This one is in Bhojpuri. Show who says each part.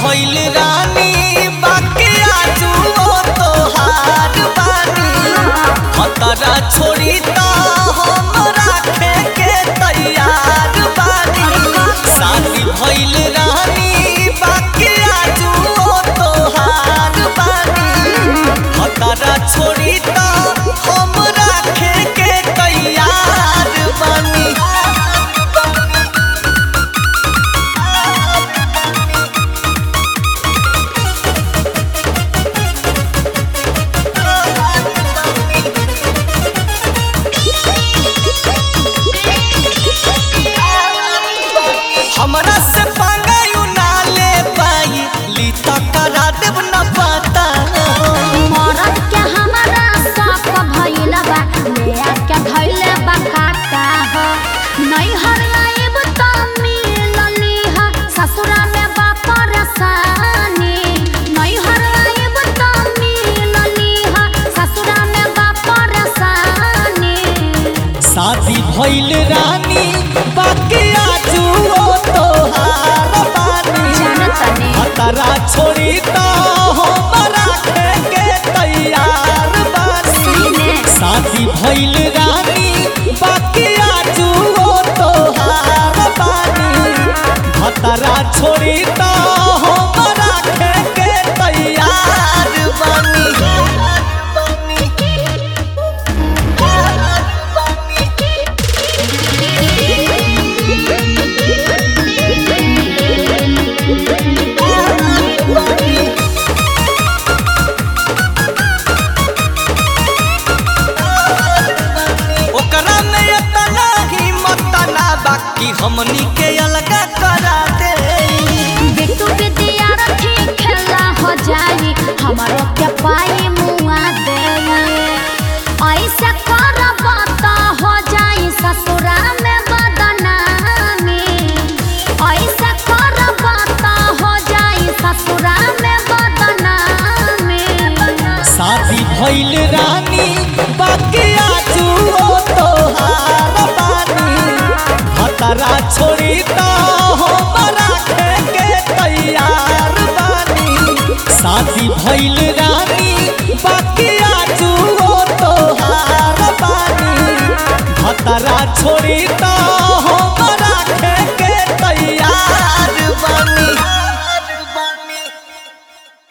Speaker 1: भइल रानी बाकी आजू ओ तोहार बानी खतरा छोड़ी त हम राखे के तैयार बानी शादी भइल रानी बाकी आजू ओ तोहार बानी खतरा छोड़ी त हम राखे के तैयार बानी हमरा से पंगायु ना ले पाई ली त करा देब न पता
Speaker 2: मरद के हमारा शौक भइल बा ले के धइले बा काटा ह नहीं हरलाइब त मिलली ह ससुरा में बा परेशानी नहीं हरलाइब त मिलली ह ससुरा में बा परेशानी
Speaker 1: शादी भइल रानी बाकी आजू ओ तोहार बानी
Speaker 2: जानतनी
Speaker 1: खतरा छोड़ी त हम राखे के तैयार बानी
Speaker 2: सीने
Speaker 1: शादी भइल रानी बाकी आजू ओ तोहार बानी खतरा छोड़ी त हम राखे के तैयार बानी ओकरा में इतना हिम्मत ना बाकी हमनी के अलगा करा दे
Speaker 2: बिट्टू विद्यार्थी खेला हो जाई हमारो के पाई मुआ दे ऐसे करब त हो जाई ससुरा में बदनामी ऐसे करब त हो जाई ससुरा में बदनामी
Speaker 1: शादी भइल रानी बाकी आजू ओ तोहार बानी खतरा छोड़ी त हम राखे के तैयार बानी शादी भइल रानी बाकी आजू ओ तोहार बानी खतरा छोड़ी